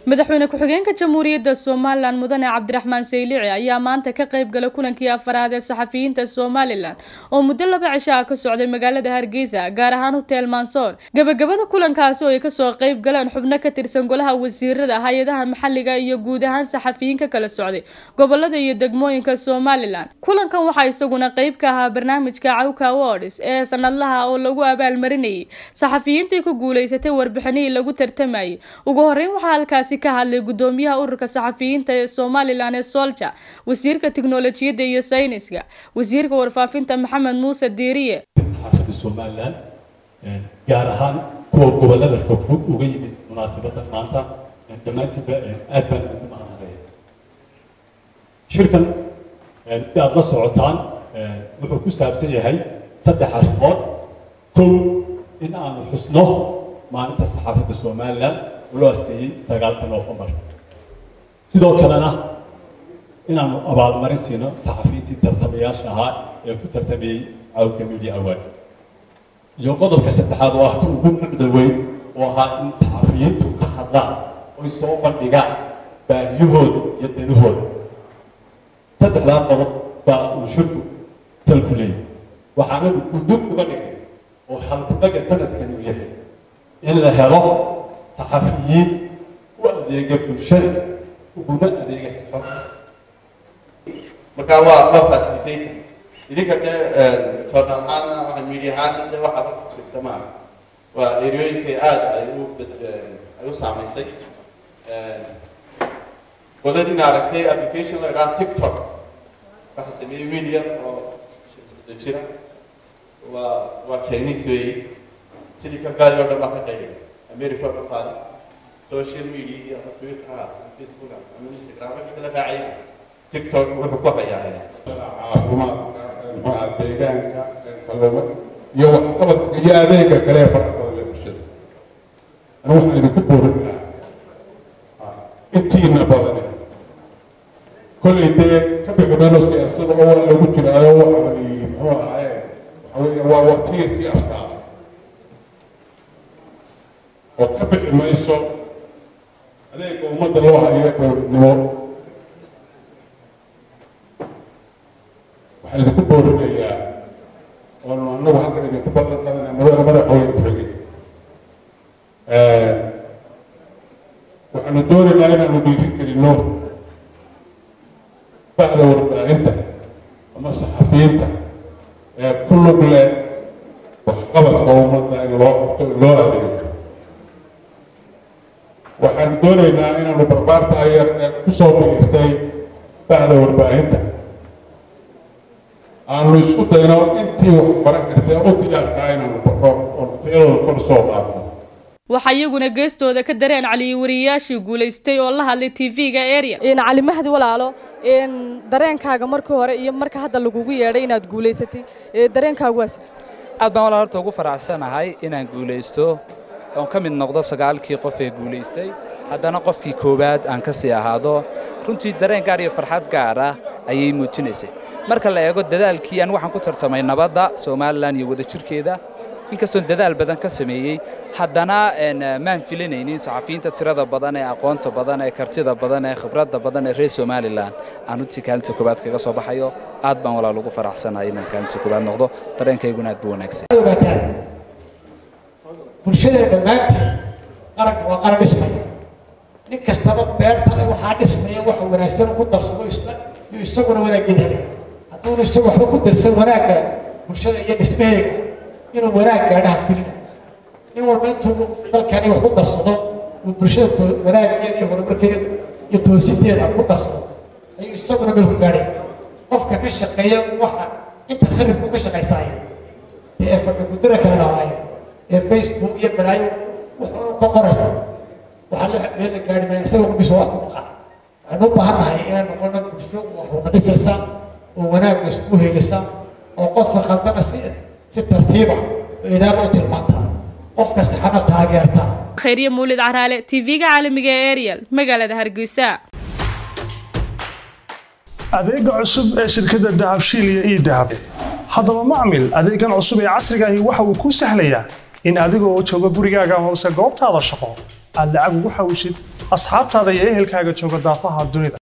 madaxweyne ku-xigeenka jamhuuriyadda somalilan mudane cabdiraxmaan saylici ayaa maanta ka qayb galay kulankii afaraad ee saxafiyiinta somalilan oo muddo laba cisho ah ka socday magaalada hargeysa gaar ahaan hotel mansoor gabagabada kulankaasi oo ay kasoo qayb galeen xubno ka tirsan golaha wasiirada hay-adaha maxalliga iyo guud ahaan saxafiyiin ka kala socday gobolada iyo degmooyinka somalilan kulankan waxaa isaguna qayb ka ahaa barnaamijka cawka awards ee sanadlaha oo lagu abaalmarinayay saxafiyiintii ku guuleysatay warbixinihii lagu tartamayay ugu horeyn waxaa halkaasi ka hadlay gudoomiyaha ururka saxafiyiinta ee somalilan ee solja wasiirka tiknolojiyadda iyo sayniska wasiirka warfaafinta maxamed muuse diiriye saxaafadda somalilan gaar ahaan kuwa gobolada fogfog uga yimid munaasabadda maanta dhammaantiinba aad baan ugu mahadnaqaya shirkan si aad la socotaan wuxuu ku saabsan yahay saddex arrimood kow in aanu xusno maalinta saxaafadda somalilan loo asteeyey sagaalka noofembar sidoo kalena inaanu abaalmarin siino saxafiyiintii tartamayaasha ahaa ee ku tartamayey cawka media award iyo qodobka saddexaad oo ah kan ugu mucda weyn oo ahaa in saxafiyiintu ka hadlaan oy soo bandhigaan baahiyahooda iyo danahooda saddexdaa qodob baa uu shirku salku leeyahy waxaana gudub uga dhigay oo halkudhaga sanadkan uu yahay in la helo saxafiyiin u adeega bulshada uguna adeega sixo marka waa waa facilitator idinka dee journal ahaana waxa media ahaana dee waxa ka jirta ma waa eriyooyinkay aad ay u ay u saamaysay qoladiina aragtay application la idhaha tiktok waxa sameeyey wiil yar oo jira waa waa chinese weeye sidii ka gaari oo dhan baa ka qaybay america oo dhan qaaday social media iyo twitter facebook ama instagram wixii kala raacay tiktok wuxuu ku hayaa caafimaadka deegaanka kalluuma iyo waxqabadka iyo adeega kale ee fara badan ee bulshada anu waxaan idinku boorin lahaa intiina badani kollay dee ka bixi mayno siyaasada oo waa lagu jiraayo waxa la yidhi muxuu ahaaye waxa weeye waa watiirkii afkaa oo ka bixi mayso adeega ummadda loo hayo dowladnimo waxaan idinku boorinayaa oonu annagu halkan idinku ballan qadanaya madaxda madaxweyne ku-xigay waxaanu doonaynaa inaanu dhiiri gelino bahda warbaahinta ama saxafiyiinta ee ku lug leh waxqabadka ummadda in loo qabto in loo adeego waxaanu doonaynaa inaanu barbaarta ayar ee kusoo biirtay bahda warbaahinta aanu isku dayno intii wax baran kartee u diyaarkaa inaanu baxo oo tayadooda kor soo qaadno waxaa iyaguna geestooda ka dareen caliyey wariyayaashii guulaystay oo la hadlay tv-ga area cali mahdi walaalo dareenkaaga markii hore iyo marka hadda lagugu yeedhay inaad guulaysatay dareenkaagu waas aad baan walaa horta ugu faraxsanahay inaan guulaysto oon ka mid noqdo sagaalkii qof ee guulaystay haddana qofkii koowaad aan ka sii ahaado runtii dareen gaar iyo farxad gaar ah ayay muujinaysay marka la eego dadaalkii aan waxaan ku tartamay nabadda somalilan iyo wadajirkeeda inkastoon dadaal badan ka sameeyey haddana maan filanaynin saxafiyiinta tirada badan ee aqoonta badan ee kartida badan ee khibradda badan ee reer somalilan aan runtii kaalinta koowaad kaga soo baxayo aad baan walaal ugu faraxsanahay inaan kaalinta koowaad noqdo dareenkayguna aad buu wanaagsan bulshada dhammaanteed qaranka waa qaran dhismaya nin kastaba beerta waxaa dhismaya waxa wanaagsan ku darsado iyo isaguna wanaaggeed helay hadduuna isagu waxba ku darsan wanaagga bulshada iyo dhismaheega inuu wanaag gaadhaha filina nin walba intuu dalkani wax ku darsado uu bulshada wanaaggeeda iyo horumarkeeda iyo toositeeda ku darsado ayuu isaguna meel ku gaadhay qofka ka shaqeeya waxa inta kharibku ka shaqaysaaya dee ee fadhigudira kala dhahaayo ee facebook iyo balaayo wuxuu ka qoraysa waxaa la meel la gaari maya isaga gudhiisa wax ku maqan waxaynu u baahan nahay inaan noqono bulsho wax wada dhisaysa oo wanaagga isku heelisa oo qofka khaldana si si tartiiba oo ilaaba u tilmaanta qofka saxana taageerta khayriye mawlid caraale tv-ga caalamiga ee ariel magaalada hargeysa adeega cusub ee shirkadda dahabshiil iyo ii dahab haddaba macmil adeegan cusub ee casriga ahi waxa uu kuu sahlayaa in adigoo jooga gurigaaga hoose goobtaada shaqo aad lacag ugu xawishid asxaabtaada iyo ehelkaaga jooga daafaha dunida